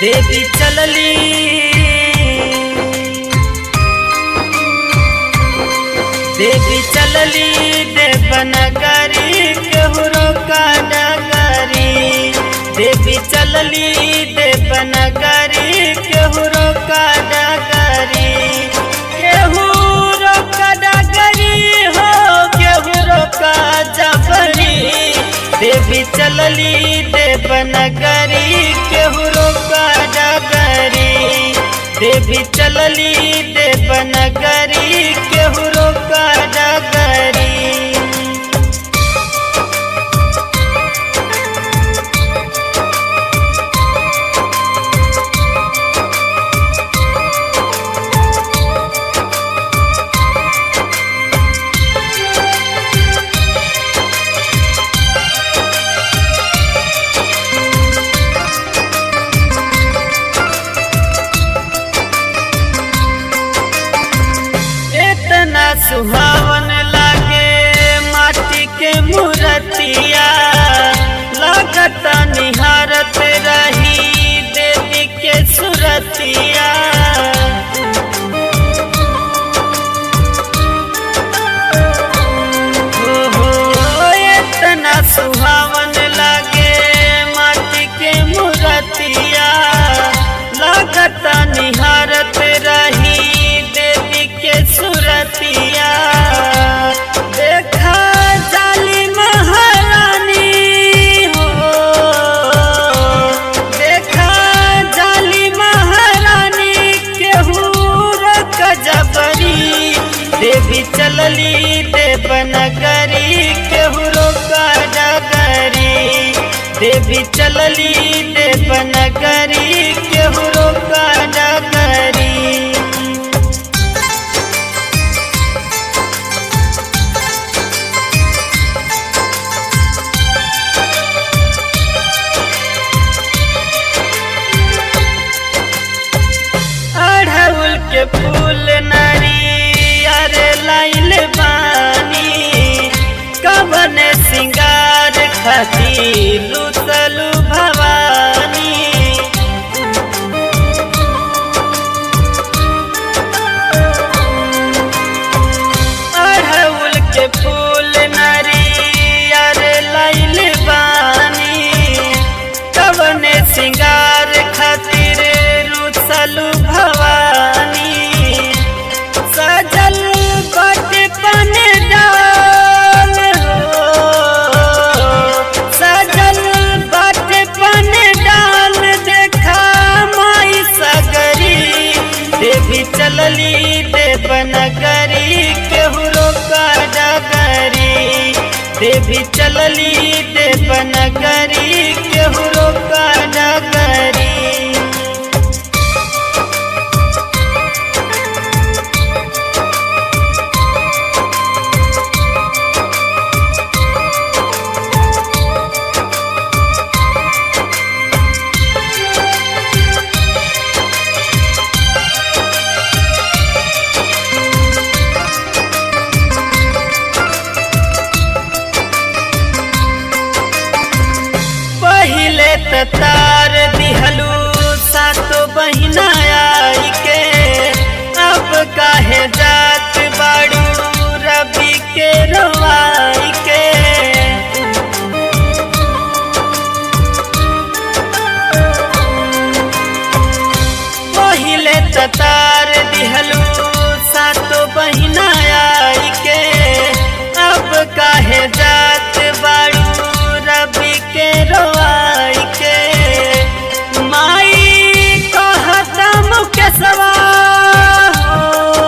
देवी चलली देवी चलली देवनगरी केहरो का डगरी देवी चलली देवनगरी केहरो का डगरी केहरो का डगरी हो केहरो का जबरी देवी चलली देवनगरी केहरो का डगरी देवी चलली देवनगरी केहरो का डगरी इतना सुहावन लागे माटी के मूर्तिया लागत निहारत रही देवी के सुरतिया हो हो इतना सुहावन लागे माटी के मूर्तिया लागत निहारत रही देवी के सुरतिया देखा जाली महारानी हो देखा जाली महारानी केहू कजबरी देवी चलली देवनगरी केहू का डगरी देवी चलली देवनगरी केहू का डगरी अढ़उल के फूल नरियर लाइल बानी कवन सिंगार खातिर लुतलु भवानी अढ़उल के फूल नरियर लाइल बानी कवन सिंगार खातिर रुसलु भवानी सजल बट पन डाल हो सजल बट पन डाल देखा माई सगरी देवी चलली देवनगरी केहरो का डगरी देवी चलली देवनगरी केहरो का डगरी पहिले त तार दिहलू सातो बहिना आई के अब काहे जात बाड़ू रवि के रवाई के पहिले त तार दिहलू सातो बहिना आई के अब काहे जात बाड़ू रवि के रोआई के माई कहता मुकेशवा हो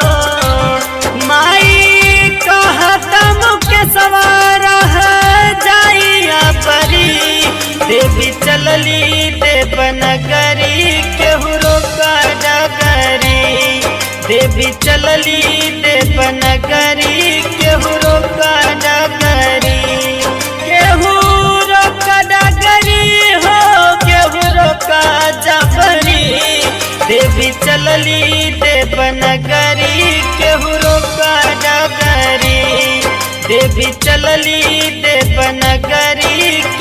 माई कहता मुकेशवा रह जाइया परी देवी चलली देवनगरी केहरो का डगरी देवी चलली देवनगरी केहरो का डगरी केहूरो का डगरी हो केहूरो का जबरी देवी चलली देवनगरी केहूरो का डगरी देवी चलली देवनगरी